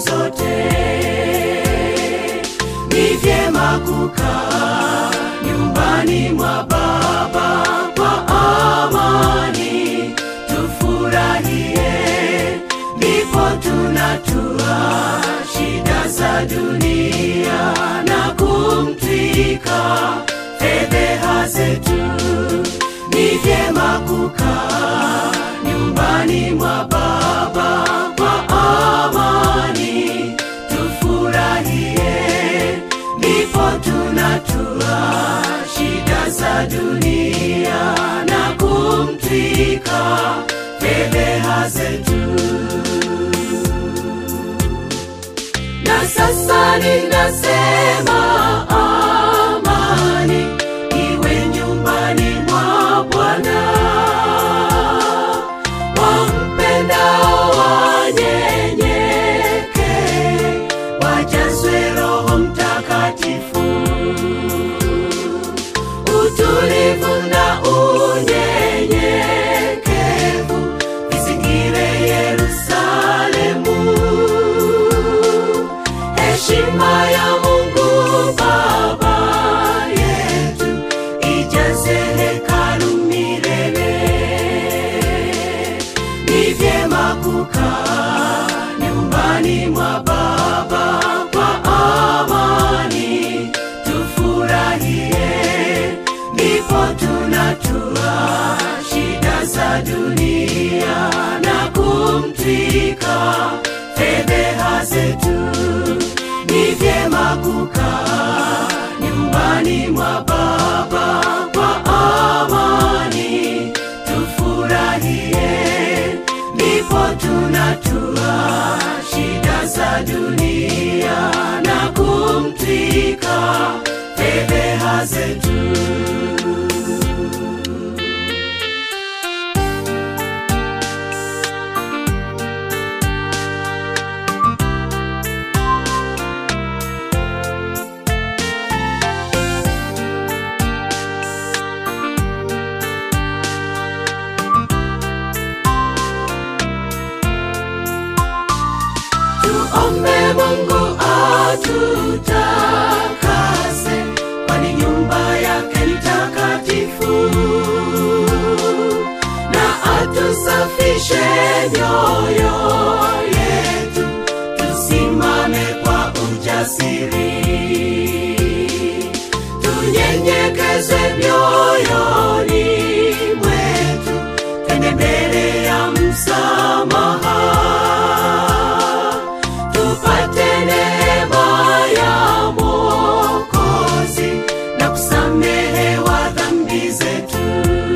zote. Ni vyema kukaa nyumbani mwa Baba kwa amani, tufurahie, ndipo tunatua shida za dunia na kumtwika fedheha zetu. Ni vyema kukaa nyumbani mwa Baba kwa amani, tufurahie, ndipo tunatua shida za dunia na kumtwika fedheha zetu. Na sasa ninasema amani iwe nyumbani mwa Bwana. Wampendao wanyenyeke, wajazwe Roho Mtakatifu. Utulivu na unyenyekevu vizingire Yerusalemu heshima ya Mungu Baba yetu ijaze hekalu milele. Ni vyema kukaa nyumbani mwa Baba kwa amani, tufurahie, ndipo tunatua shida za dunia na kumtwika fedheha zetu. Ni vyema kukaa nyumbani mwa Baba kwa amani, tufurahie, ndipo tunatua shida za dunia na kumtwika fedheha zetu. Tuombe Mungu atutakase, kwani nyumba yake ni takatifu, na atusafishe mioyo yetu, tusimame kwa ujasiri, tunyenyekezwe mioyoni mwetu, twende mbele ya msamaha tupate neema ya Mwokozi na kusamehewa dhambi zetu.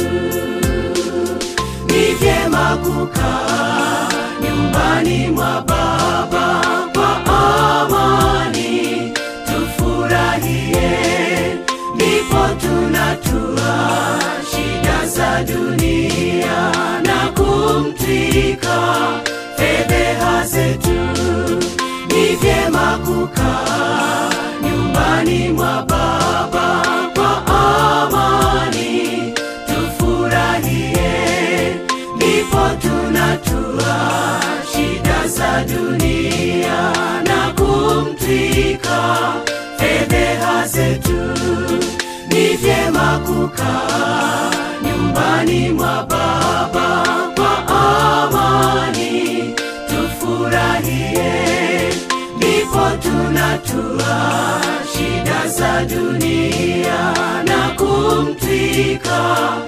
Ni vyema kukaa nyumbani mwa Baba kwa amani, tufurahie, ndipo tunatua shida za dunia na kumtwika fedheha zetu. Ni vyema kukaa nyumbani mwa Baba kwa amani, tufurahie, ndipo tunatua shida za dunia na kumtwika fedheha zetu. Ni vyema kukaa nyumbani mwa Baba kwa amani, tufurahie, ndipo tunatua shida za dunia na kumtwika